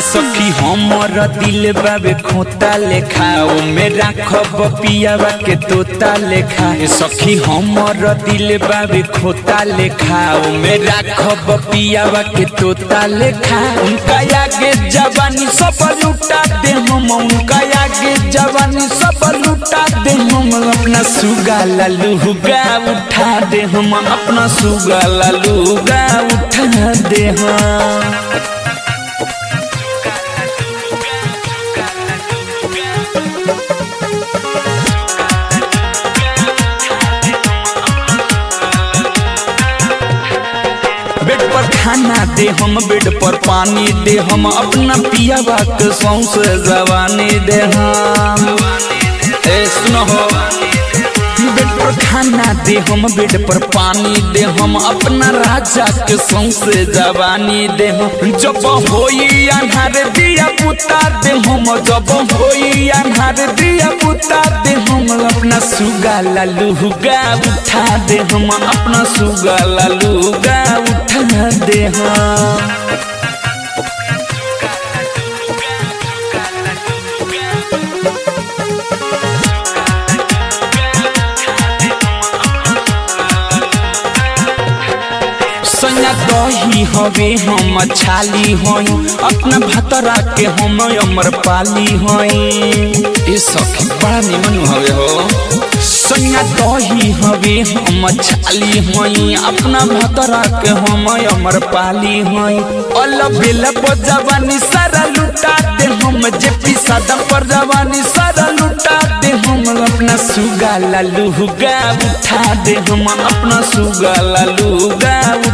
सखी हमर दिल बाबे खोता लेखा ओ मेरा खब पियावा के तोता लेखा ए सखी हमर दिल बाबे खोता लेखा ओ मेरा खब पियावा के तोता लेखा उनका आगे जवानी सब लुटा दे हम उनका आगे जवानी सब लुटा दे हम अपना सुगा ललूगा उठा दे हम अपना सुगा ललूगा उठा दे हम बेड पर खाना दे हम बेड पर पानी दे हम अपना पियावा के सौंसे जवानी दे हम ए सुनो हो बेड पर खाना दे हम बेड पर पानी दे हम अपना राजा के सौंसे जवानी दे हम जब होई अन्हार दिया पुता दे हम जब होई अन्हार दिया पुता दे हम अपना सुगा ललूगा उठा दे हम अपना सुगा ललूगा उठा दे हम सैया दही हवे हम छाली हई अपना भतरा के हम अमर पाली हई ए सखी बड़ा निमन हवे हो सैया दही हवे हम छाली हई अपना भतरा के हम अमर पाली हई अल बेला पर जवानी सारा लुटा दे हम जे पिसादा पर जवानी सारा लुटा दे हम अपना सुगा ललूगा उठा दे हम अपना सुगा ललूगा